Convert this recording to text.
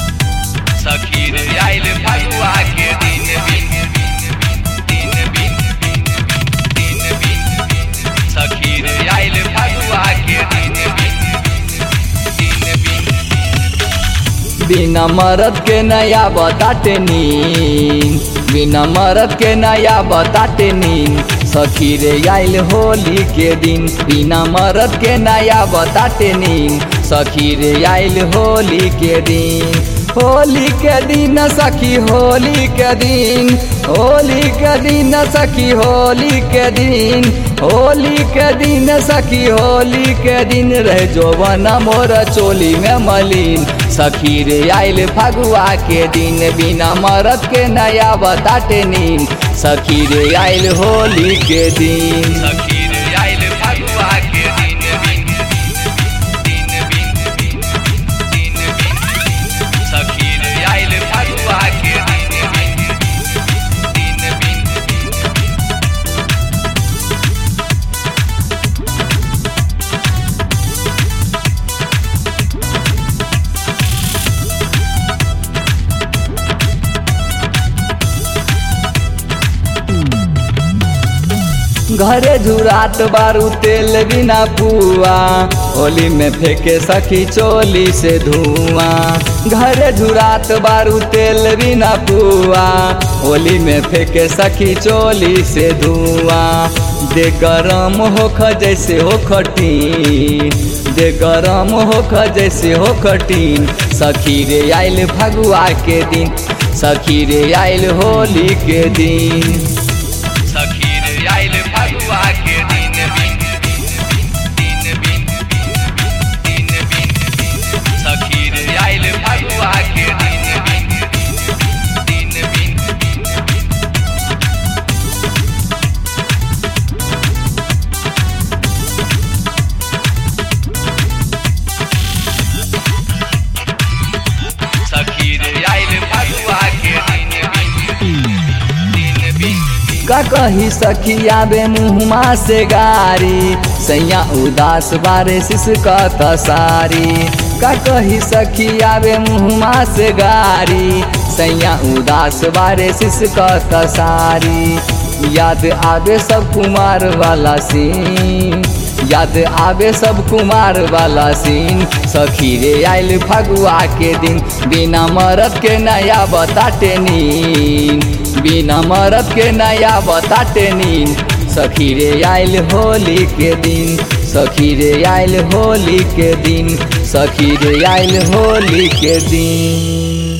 सखी रे आइल फगुआ के दिन बिन दिन बिन दिन बिन सखी रे आइल फगुआ के दिन बिन दिन बिन बिना मरद के नया बताते नीन बिना मरद के नया बताते नीन सखी रे आइल होली के दिन बिना मरद के नया बताते नीन सखी रे आइल होली के दिन होली के दिन सखी होली के दिन होली के दिन सखी होली के दिन होली के दिन सखी होली के दिन रह जोवन मोर चोली में मलिन सखी रे आइल फगुआ के दिन बिना मरद के नया बताते नीन सखी रे आइल होली के दिन सखी रे आइल फगुआ के दिन बिन दिन बिन दिन बिन सखी रे आइल फगुआ के दिन बिन दिन बिन घरे झुरात बारू तेल बिना पुआ होली में फेंके सखी चोली से धुआं घरे झुरात बारू तेल बिना पुआ होली में फेंके सखी चोली से धुआं दे गरम होख जैसे हो खटी दे गरम होख जैसे हो खटीन सखी रे आइल फगुआ के दिन सखी रे आइल होली के दिन सखी रे आइल फगुआ के दिन बिन दिन बिन दिन बिन सखी रे आइल फगुआ के दिन बिन दिन बिन सखी रे आइल फगुआ के दिन बिन दिन बिन का कही सखी आबे मुहमा से गारी सैया उदास बारे सिसका तसारी का कही सखी आबे मुहमा से गारी सैया उदास बारे सिसका तसारी याद आबे सब कुमार वाला सीन याद आबे सब कुमार वाला सीन सखी रे आइल फगुआ के दिन बिना मरद के नया बताते नीन बिना मरद के नया बताते नीन सखी रे आइल होली के दिन सखी रे आइल होली के दिन सखी रे आइल होली के दिन